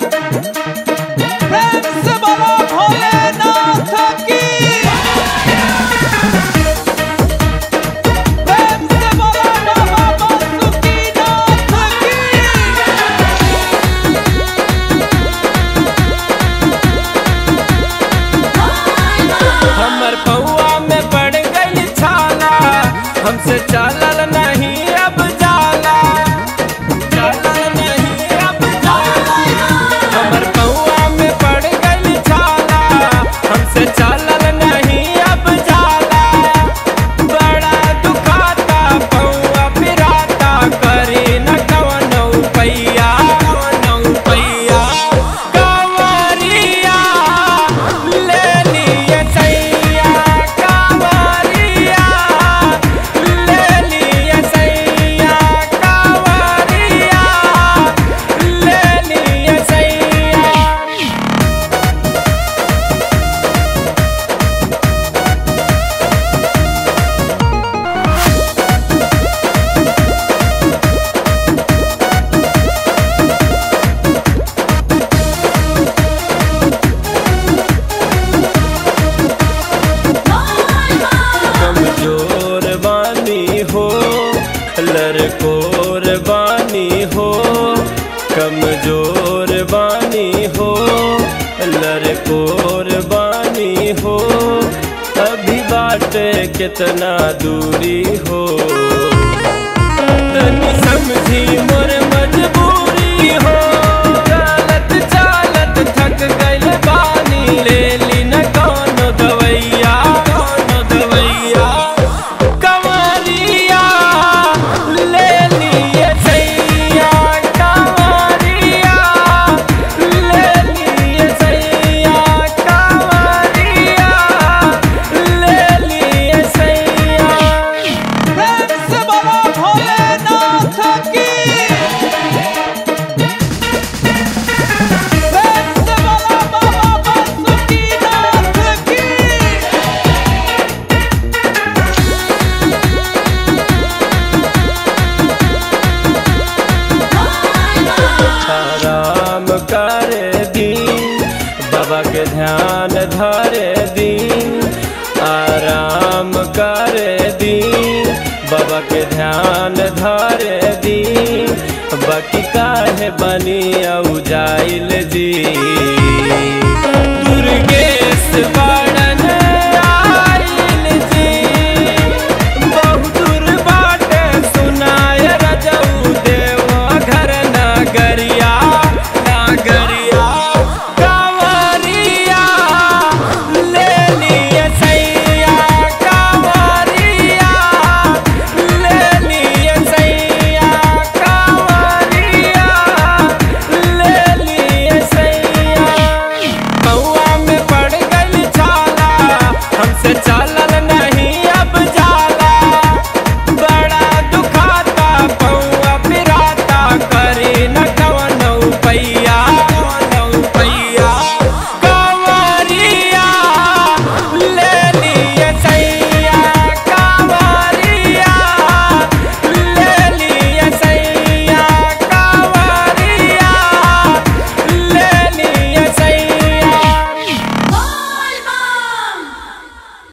प्रेम से बोलो भोलेनाथ की प्रेम से बोलो बाबा बासुकीनाथ की हमर पौआ में पड़ गई छाला हमसे चलल नहीं अब जाला चलल नहीं अब जाला हमर पौआ में पड़ गई छाला हमसे चलल नहीं अब जाला बड़ा दुखाता पौआ पिराता करी न कवनो पैया कवनो पैया कंवरिया ले लिए सैया कंवरिया ले लिए सैया कंवरिया ले लिए सैया कमजोर बानी हो लरकोर बानी हो कमजोर बानी हो लरकोर बानी हो अभी बाटे कितना दूरी हो तनी समझी मोर मजबूरी हो चालत चालत थक गइल बानी ले ली न कोनो दवैया कोनो दवैया कंवरिया ले लिए सैया कंवरिया ले लिए सैया कंवरिया ले लिए सैया प्रेम से बोलो भोलेनाथ की प्रेम से बोलो बाबा बासुकीनाथ की आराम करे दी बाबा के ध्यान धरे दी आराम करे दी बाबा के ध्यान धरे दी बाकी काहे बनी औ जाइल जी दुर्गेश बा